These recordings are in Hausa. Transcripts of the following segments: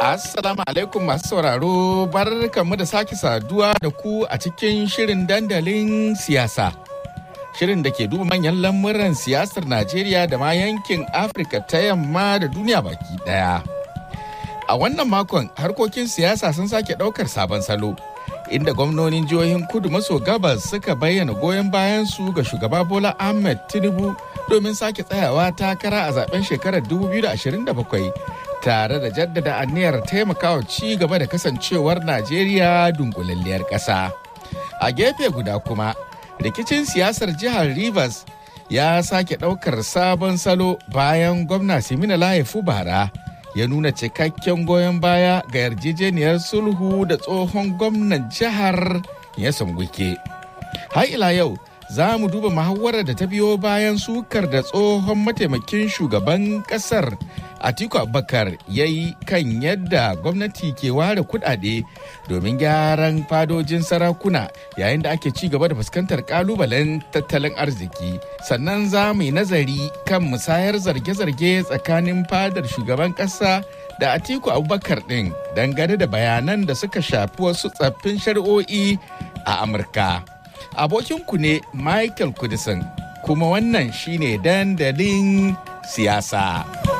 Assalamu alaikum masu sauraro barkanmu da sake saduwa da ku a cikin shirin dandalin siyasa. Shirin da ke duba manyan lamuran siyasar Najeriya da ma yankin Afirka ta yamma da duniya baki daya. A wannan makon harkokin siyasa sun sake ɗaukar sabon salo. Inda gwamnonin jihohin kudu maso gabas suka bayyana goyon bayan su ga shugaba Bola Ahmed Tinubu domin sake tsayawa takara a zaben shekarar 2027 tare da jaddada aniyar taimakawa ci gaba da kasancewar Najeriya dunkulalliyar ƙasa. A gefe guda kuma, rikicin siyasar jihar Rivers ya sake ɗaukar sabon salo bayan gwamna Simina Layefu Bara ya nuna cikakken goyon baya ga yarjejeniyar sulhu da tsohon gwamnan jihar ya wike. Har ila yau, za mu duba muhawarar da ta biyo bayan sukar da tsohon mataimakin shugaban kasar Atiku Abubakar ya yi kan yadda gwamnati ke ware kudade domin gyaran fadojin sarakuna yayin da ake ci gaba da fuskantar kalubalen tattalin arziki. Sannan za mu yi nazari kan musayar zarge-zarge tsakanin fadar shugaban kasa da Atiku Abubakar ɗin dangane da bayanan da suka shafi wasu tsaffin shari'o'i a Amurka. Abokinku ne Michael Kudisan kuma wannan shine dandalin siyasa.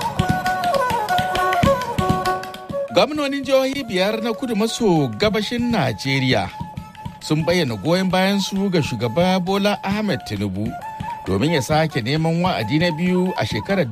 Gwamnonin jihohi biyar na kudu maso gabashin Najeriya sun bayyana goyon bayan su ga shugaba Bola Ahmed Tinubu domin ya sake neman wa'adi na biyu a shekarar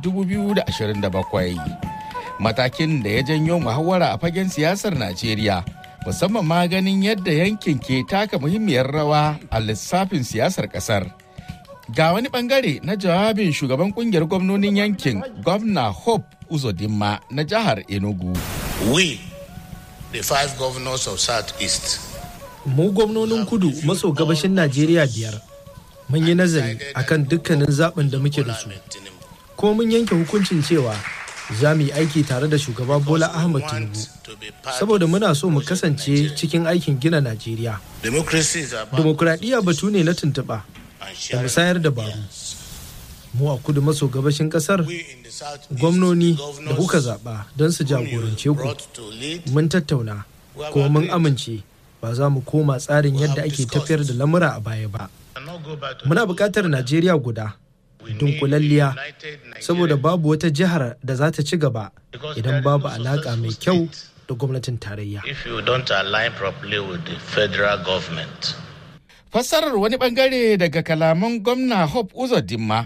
2027. Matakin da ya janyo muhawara a fagen siyasar Najeriya musamman ma ganin yadda yankin ke taka muhimmiyar rawa a lissafin siyasar kasar. Ga wani bangare na jawabin shugaban kungiyar gwamnonin yankin gwamna Hope Uzodinma na jihar Enugu. We, the five governors of Southeast, Mu gwamnonin kudu maso gabashin Najeriya biyar mun yi nazari akan dukkanin zaɓin da muke da su. Ko mun yanke hukuncin cewa za mu yi aiki tare da shugaba Bola Ahmed Tinubu. Saboda muna so mu kasance cikin aikin gina Najeriya. democracy is about Dimokuraɗiyya batu ne na tuntuɓa da musayar dabaru. Mu a kudu maso gabashin ƙasar we in the Southeast, gwamnoni the da kuka governors zaɓa don su whom you jagorance ku brought to lead mun tattauna kuma mun amince ba za mu koma tsarin yadda ake tafiyar da lamura a baya ba and not go back to muna buƙatar najeriya guda dunkulalliya saboda babu wata jihar da za ta ci gaba idan babu alaƙa mai kyau da gwamnatin tarayya if you don't align properly with the federal government. Fassarar wani bangare daga kalaman gwamna Hope Uzodinma.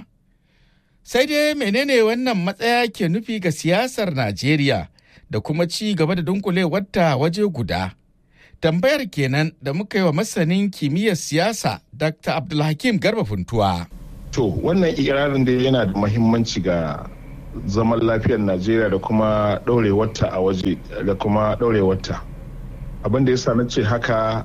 Sai dai menene wannan matsaya ke nufi ga siyasar Najeriya da kuma ci gaba da dunkulewarta waje guda. Tambayar kenan da muka yi wa masanin kimiyyar siyasa Dr. Abdulhakim Garba Funtuwa. To wannan ikirarin da yana da mahimmanci ga zaman lafiyar Najeriya da kuma ɗaurewarta a waje da kuma ɗaurewarta. Abin da ya sa na ce haka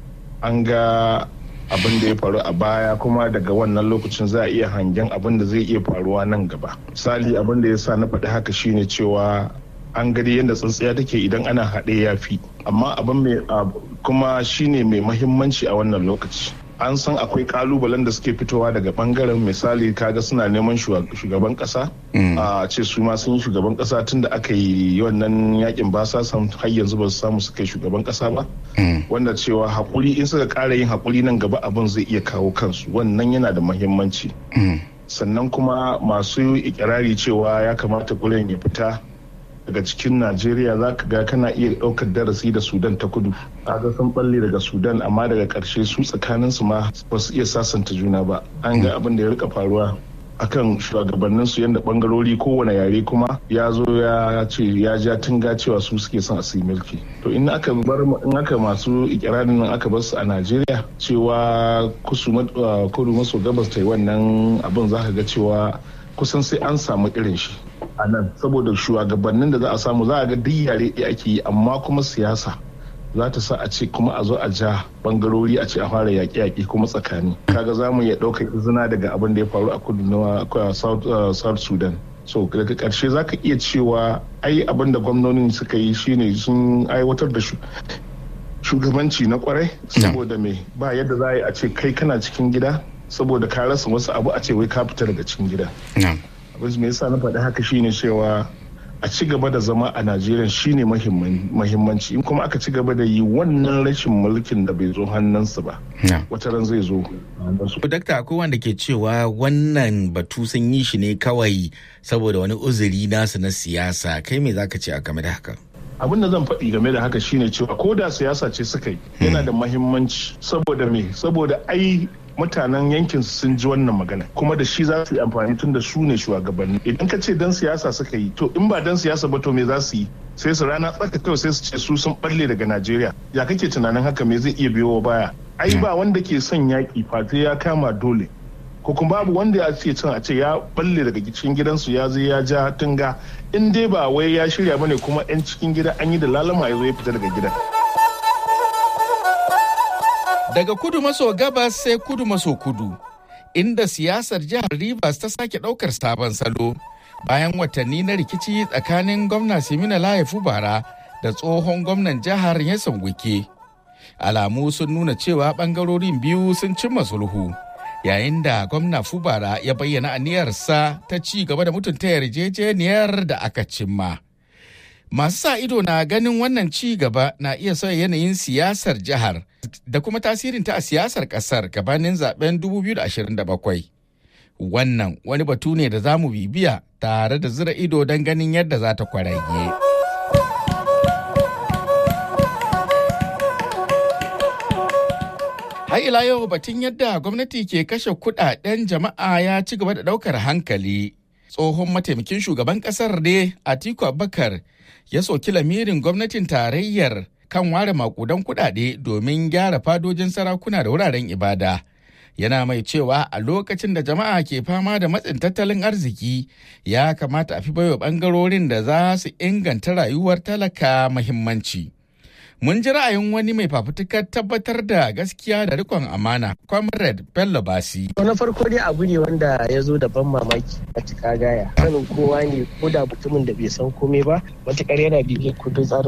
an ga abin da ya faru a baya kuma daga wannan lokacin za a iya hangen abin da zai iya faruwa nan gaba. Misali abin da ya sa na faɗi haka shine cewa an gani yadda tsintsiya take idan ana haɗe ya fi amma abin mai ab- kuma shine mai mahimmanci a wannan lokaci an san akwai kalubalen da suke fitowa daga bangaren misali kaga suna neman shuwa- shugaban kasa a ce su ma sun yi shugaban kasa tun da aka yi wannan yakin ba sa san har yanzu ba su samu suka yi shugaban kasa ba wanda cewa hakuri in suka kara yin hakuri nan gaba abin zai iya kawo kansu wannan yana da mahimmanci sannan kuma masu ikirari cewa ya kamata gulen ya fita daga cikin najeriya za ka ga kana iya ɗaukar darasi da sudan ta kudu kaga sun balle daga sudan amma daga ƙarshe su tsakanin su ma ba su iya sasanta juna ba an ga abin da ya rika faruwa akan shugabannin su yadda bangarori kowane yare kuma ya zo ya ce ya ja tunga cewa su suke son a su yi mulki to in aka bar in aka masu ikirarin nan aka bar su a najeriya cewa kusu ma- uh, kudu maso gabas ta yi wannan abin za ka ga cewa kusan sai an samu irin shi a nan saboda shugabannin da za a samu za a ga duk yare ɗaya ake yi amma kuma siyasa za ta sa a ce kuma a zo a ja bangarori a ce a fara yaƙe-yaƙe kuma tsakani kaga za mu iya ɗaukar izina daga abin da ya faru a kudu na uh, south, uh, south sudan so daga ƙarshe za ka iya cewa ai abin da gwamnonin suka yi shine sun aiwatar da shu- shugabanci na kwarai saboda me ba yadda za a yi a ce kai kana cikin gida saboda ka rasa wasu abu a ce wai ka fita daga cikin gida abin me yasa na faɗi haka shine cewa a ci gaba da zama a najeriya shine mahimmanci in kuma aka ci gaba da yi wannan rashin mulkin da bai zo hannunsu ba wata ran zai zo dakta akwai wanda ke cewa wannan batu sun yi shi ne kawai saboda wani uzuri nasu na siyasa kai me zaka ce a game da haka abin da zan faɗi game da haka shine cewa ko da siyasa ce suka yi yana da mahimmanci saboda me saboda ai mutanen yankin sun ji wannan magana kuma da shi za su yi amfani tun da su ne shugabanni idan ka ce dan siyasa suka yi to in ba dan siyasa ba to me za su yi sai su rana tsaka kawai sai su ce su sun balle daga najeriya ya kake tunanin haka me zai iya biyo baya ai ba wanda ke son yaƙi fate ya kama dole ko kuma babu wanda ya ce cin a ce ya balle daga cikin gidansu ya zo ya ja tunga in dai ba wai ya shirya bane kuma 'yan cikin gida an yi da lalama ya zo ya fita daga gidan daga kudu maso gabas sai kudu maso kudu inda siyasar jihar Rivers ta sake ɗaukar sabon salo bayan watanni na rikici tsakanin gwamna Simina Layefu Bara da tsohon gwamnan jihar Yasan Wike. Alamu sun nuna cewa ɓangarorin biyu sun cimma sulhu yayin da gwamna Fubara ya bayyana aniyarsa ta ci gaba da mutunta yarjejeniyar da aka cimma. Masu sa ido na ganin wannan ci gaba na iya sauya yanayin siyasar jihar da kuma tasirinta a siyasar kasar gabanin zaben 2027. Wannan wani batu ne da za mu bibiya tare da zira ido don ganin yadda za ta kwarage. Har ila yau batun yadda gwamnati ke kashe kudaden jama'a ya ci gaba da daukar hankali. Tsohon mataimakin shugaban kasar ne Atiku Abubakar ya soki lamirin gwamnatin tarayyar kan ware makudan kudade domin gyara fadojin sarakuna da wuraren ibada. Yana mai cewa a lokacin da jama'a ke fama da matsin tattalin arziki ya kamata a fi baiwa bangarorin da za su inganta rayuwar talaka mahimmanci. Mun ji ra'ayin wani mai fafutukar tabbatar da gaskiya da rikon amana, Comrade Bello Basi. na farko dai abu ne wanda ya zo da ban mamaki a cika gaya. Sanin kowa ne ko da mutumin da bai san komai ba, matukar yana bibiyar kundin tsarin